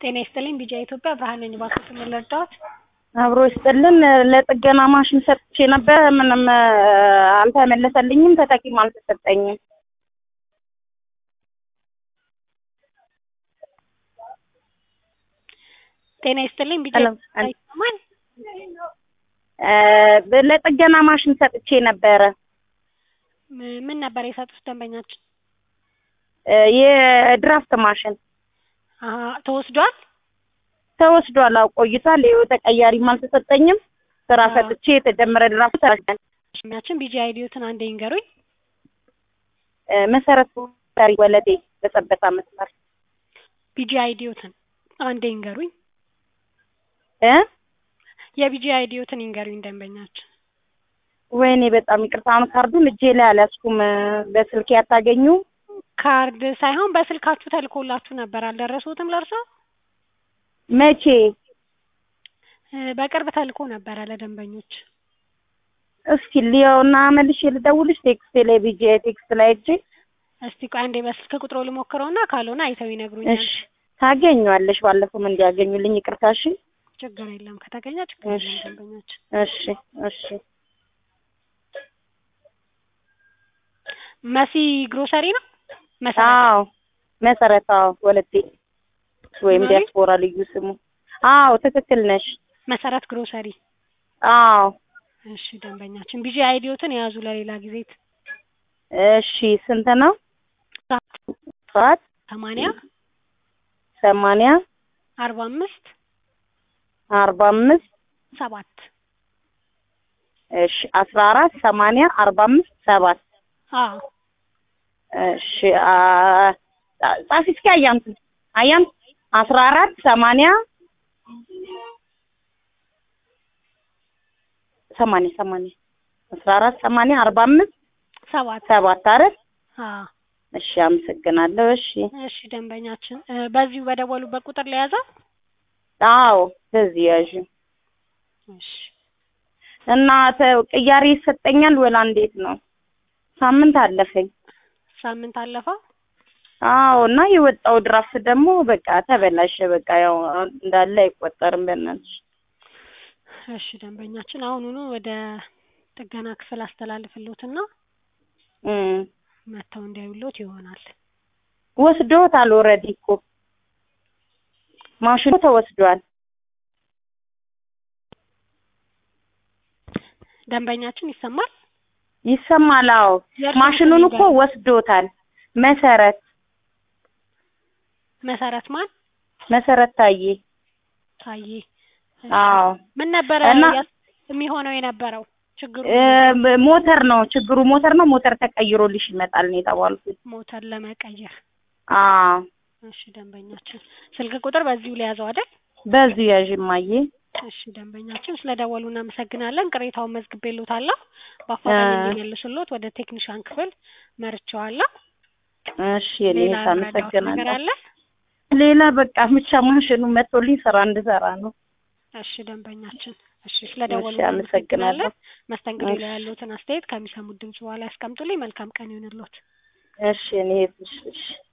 ጤና ይስጥልኝ ቢጃ ኢትዮጵያ ብርሃን ነኝ። እባክዎት ምን ልርዳዎት? አብሮ ይስጥልን። ለጥገና ማሽን ሰጥቼ ነበር። ምንም አልተመለሰልኝም፣ ተተኪም አልተሰጠኝም። ጤና ይስጥልኝ ቢጃ ሄሎ፣ ኢትዮጵያ ይሰማል? ለጥገና ማሽን ሰጥቼ ነበረ። ም- ምን ነበር የሰጡት ደንበኛችን? የድራፍት ማሽን አሀ ተወስዷል። ተወስዷል። አዎ ቆይቷል። ይኸው ተቀያሪም አልተሰጠኝም። ስራ አዎ። ሰጥቼ የተጀመረ ድራፍት ተረጋል። ደንበኛችን ቢጃ አይዲዮትን አንዴ ይንገሩኝ። መሰረት ታሪ ወለዴ በጸበታ መስመር ቢጂ አይዲዮትን አንዴ ይንገሩኝ። እ የቢጂ አይዲዮትን ይንገሩኝ ደንበኛችን። ወይኔ በጣም ይቅርታ። አሁን ካርዱን እጄ ላይ አልያዝኩም። በስልኬ አታገኙ ካርድ ሳይሆን በስልካችሁ ተልኮላችሁ ነበር አልደረሱትም ለእርሶ? መቼ? እ በቅርብ ተልኮ ነበረ ለደንበኞች። እስኪ ሊያውና መልሼ ልደውልሽ። ቴክስቴ ላይ ቢጂ ቴክስት ላይ እጄ እስቲ ቆይ አንዴ በስልክ ቁጥሮ ልሞክረውና ካልሆነ አይተው ይነግሩኛል። እሺ ታገኘዋለሽ። ባለፈውም እንዲያገኙልኝ ይቅርታ። እሺ ችግር የለም ከተገኘ ችግር እሺ። የለም ደንበኛችን። እሺ እሺ መሲ ግሮሰሪ ነው መሰረት አዎ መሰረት አዎ ወለቴ ወይም ማለት? ዲያስፖራ ልዩ ስሙ አዎ ትክክል ነሽ መሰረት ግሮሰሪ። አዎ እሺ ደንበኛችን ቢጂ አይዲዮትን የያዙ ለሌላ ጊዜ እሺ ስንት ነው ሰዓት ሰማንያ ሰማንያ አርባ አምስት አርባ አምስት ሰባት እሺ አስራ አራት ሰማንያ አርባ አምስት ሰባት አዎ እሺ አ- ጻፊ እስኪ አያንቱ አያንቱ አስራ አራት ሰማንያ ሰማንያ ሰማንያ አስራ አራት ሰማንያ አርባ አምስት ሰባት ሰባት አይደል? አዎ እሺ አመሰግናለሁ። እሺ እሺ ደንበኛችን እ በዚሁ በደወሉበት ቁጥር ለያዘው አዎ በዚህ ያዥ እሺ እና ተ- ቅያሬ ይሰጠኛል ወላ እንዴት ነው? ሳምንት አለፈኝ። ሳምንት አለፈው አዎ እና የወጣው ድራፍት ደግሞ በቃ ተበላሸ። በቃ ያው እንዳለ አይቆጠርም። በእናትሽ እሺ ደንበኛችን አሁኑኑ ወደ ጥገና ክፍል አስተላልፍልዎትና እም መጥተው እንዲያዩልዎት ይሆናል። ወስዶታል። ኦልሬዲ እኮ ማሽኑ ተወስዷል። ደንበኛችን ይሰማል? ይሰማል? አዎ የእርስዎን ማሽኑን ስም እኮ ይንገሩኝ። ወስዶታል። መሰረት መሰረት ማን? መሰረት ታዬ። ታዬ። እሺ። አዎ ምን ነበረ እና- ያስ- የሚሆነው የነበረው ችግሩ? እ ሞተር ነው ችግሩ። ሞተር ነው። ሞተር ተቀይሮልሽ ይመጣል ነው የተባልኩት። ሞተር ለመቀየር። አዎ እሺ ደንበኛችን ስልክ ቁጥር በዚሁ ሊያዘው አይደል? በዚሁ ያዥ እማዬ። እሺ ደንበኛችን ስለደወሉ እናመሰግናለን። ቅሬታውን መዝግቤልዎታለሁ። በአፋጣኝ እ- እንዲመልሱልዎት ወደ ቴክኒሻን ክፍል መርቼዋለሁ። እሺ የኔ ሌላ እህት የምረዳዎት ነገር አመሰግናለሁ። አለ? ሌላ በቃ ብቻ ማሽኑ መጥቶልኝ ስራ እንድሰራ ነው። እሺ ደንበኛችን እሺ ስለደወሉ እሺ አመሰግናለሁ። እናመሰግናለን። መስተንግዶ ላይ እሺ። ያሉትን አስተያየት ከሚሰሙት ድምጽ በኋላ ያስቀምጡልኝ። መልካም ቀን ይሁንልዎት። እሺ የኔ እህት እሺ እሺ